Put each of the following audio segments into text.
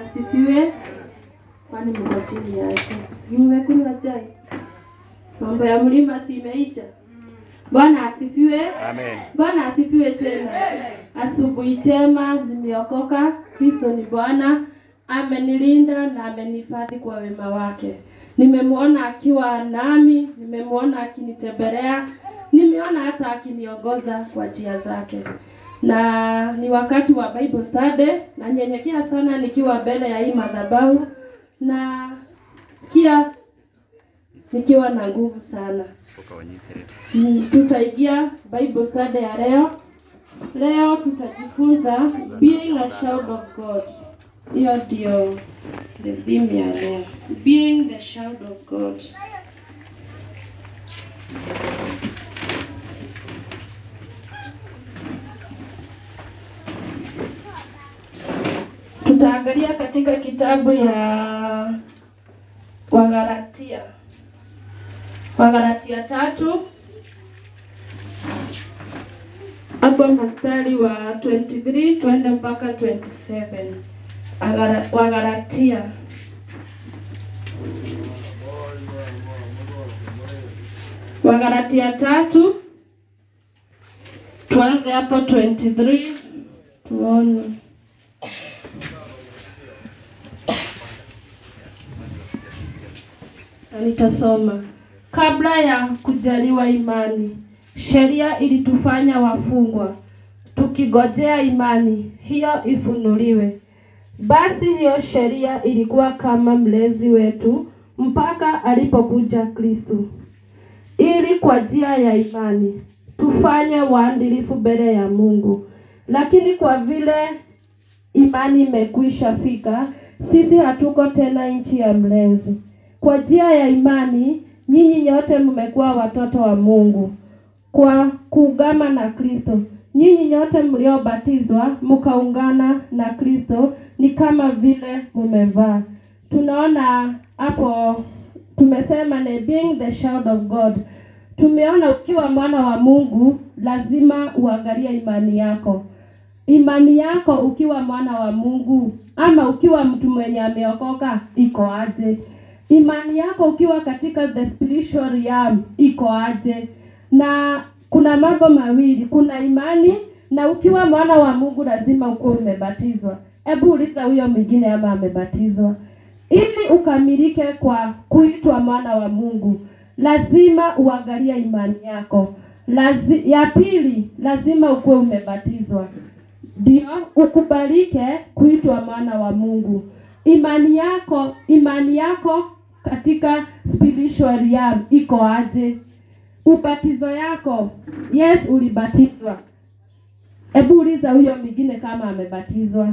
asifiwe. Kwani mko chini ya aje? Si mmekunywa chai? Mambo ya mlima si imeisha? Bwana asifiwe. Amen. Bwana asifiwe tena. Asubuhi njema, nimeokoka. Kristo ni Bwana, amenilinda na amenihifadhi kwa wema wake. Nimemwona akiwa nami, nimemwona akinitembelea, nimeona hata akiniongoza kwa njia zake. Na ni wakati wa Bible study, na nyenyekea sana nikiwa mbele ya hii madhabahu na sikia nikiwa na nguvu sana. Mm, tutaingia Bible study ya leo. Leo tutajifunza being a child of God. Hiyo ndio the theme ya leo. Being the child of God. Tutaangalia katika kitabu ya Wagalatia. Wagalatia tatu hapo mstari wa 23 twende mpaka 27. Agara- Wagalatia Wagalatia tatu tuanze hapo 23 tuone. Na nitasoma. Kabla ya kujaliwa imani, sheria ilitufanya wafungwa, tukigojea imani hiyo ifunuliwe. Basi hiyo sheria ilikuwa kama mlezi wetu mpaka alipokuja Kristo, ili kwa njia ya imani tufanye waadilifu mbele ya Mungu. Lakini kwa vile imani imekwisha fika, sisi hatuko tena nchi ya mlezi. Kwa njia ya imani nyinyi nyote mmekuwa watoto wa Mungu kwa kuungama na Kristo. Nyinyi nyote mliobatizwa mkaungana na Kristo ni kama vile mmevaa. Tunaona hapo tumesema ni being the child of God. Tumeona ukiwa mwana wa Mungu lazima uangalie imani yako. Imani yako ukiwa mwana wa Mungu ama ukiwa mtu mwenye ameokoka iko aje? Imani yako ukiwa katika the spiritual realm iko aje? Na kuna mambo mawili, kuna imani na ukiwa mwana wa Mungu lazima ukuwe umebatizwa. Hebu uliza huyo mwingine ama amebatizwa. Ili ukamilike kwa kuitwa mwana wa Mungu, lazima uangalie imani yako. Lazi, ya pili lazima ukuwe umebatizwa ndio ukubalike kuitwa mwana wa Mungu. Imani yako imani yako katika spiritual realm iko aje? Ubatizo yako, yes, ulibatizwa. Hebu uliza huyo mwingine kama amebatizwa.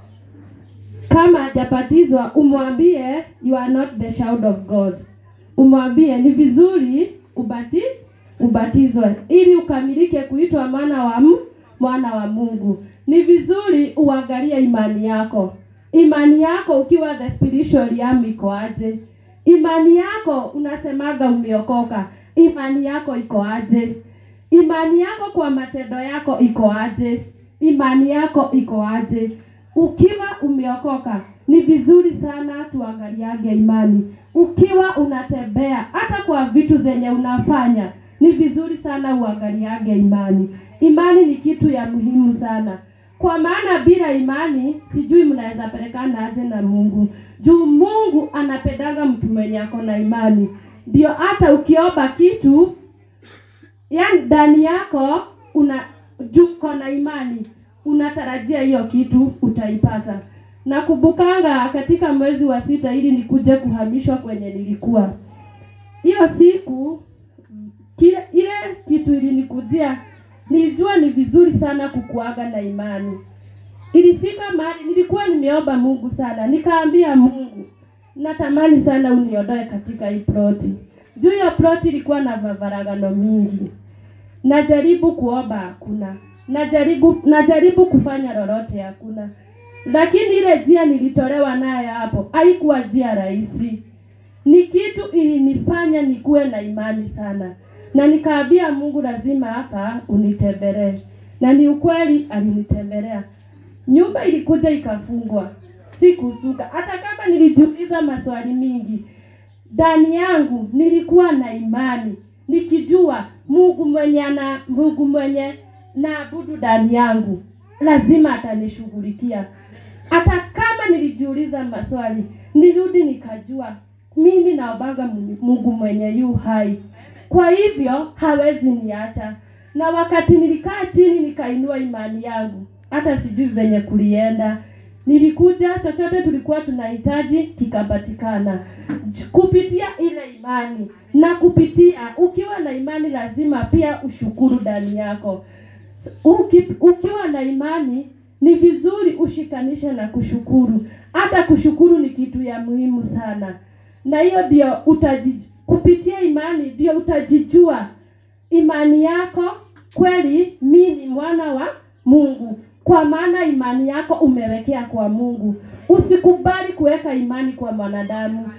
Kama hajabatizwa, umwambie you are not the child of God. Umwambie ni vizuri ubati ubatizwe ili ukamilike kuitwa mwana wa mu, mwana wa Mungu. Ni vizuri uangalie imani yako. Imani yako ukiwa the spiritual realm iko aje? Imani yako unasemaga umeokoka, imani yako iko aje? Imani yako kwa matendo yako iko aje? Imani yako iko aje? Ukiwa umeokoka, ni vizuri sana tuangaliage imani. Ukiwa unatembea hata kwa vitu zenye unafanya, ni vizuri sana uangaliage imani. Imani ni kitu ya muhimu sana, kwa maana bila imani sijui mnaweza pelekana aje na Mungu. Juu Mungu anapendaga mtu mwenye ako na imani, ndio hata ukiomba kitu yani ndani yako una juu uko na imani unatarajia hiyo kitu utaipata. Nakumbukanga katika mwezi wa sita ili nikuje kuhamishwa kwenye nilikuwa hiyo siku kile ile kitu ilinikujia, nilijua ni vizuri sana kukuaga na imani. Ilifika mahali nilikuwa nimeomba Mungu sana, nikaambia Mungu, natamani sana uniondoe katika hii ploti. Juu hiyo ploti ilikuwa na mavaragano mingi, najaribu kuomba hakuna, najaribu najaribu kufanya lolote hakuna, lakini ile njia nilitolewa nayo hapo haikuwa njia rahisi ni kitu ilinifanya nikuwe na imani sana, na nikaambia Mungu, lazima hapa unitembelee, na ni ukweli alinitembelea. Nyumba ilikuja ikafungwa, sikusuka. Hata kama nilijiuliza maswali mingi, ndani yangu nilikuwa na imani nikijua Mungu mwenye ana Mungu mwenye naabudu ndani yangu lazima atanishughulikia. Hata kama nilijiuliza maswali, nirudi nikajua mimi naombaga Mungu mwenye yu hai, kwa hivyo hawezi niacha. Na wakati nilikaa chini nikainua imani yangu, hata sijui venye kulienda, nilikuja chochote tulikuwa tunahitaji kikapatikana J- kupitia ile imani. Na kupitia ukiwa na imani, lazima pia ushukuru ndani yako. Uki, ukiwa na imani ni vizuri ushikanishe na kushukuru. Hata kushukuru ni kitu ya muhimu sana, na hiyo ndio utaji, kupitia imani ndio utajijua imani yako kweli, mi ni mwana wa Mungu, kwa maana imani yako umewekea kwa Mungu. Usikubali kuweka imani kwa mwanadamu.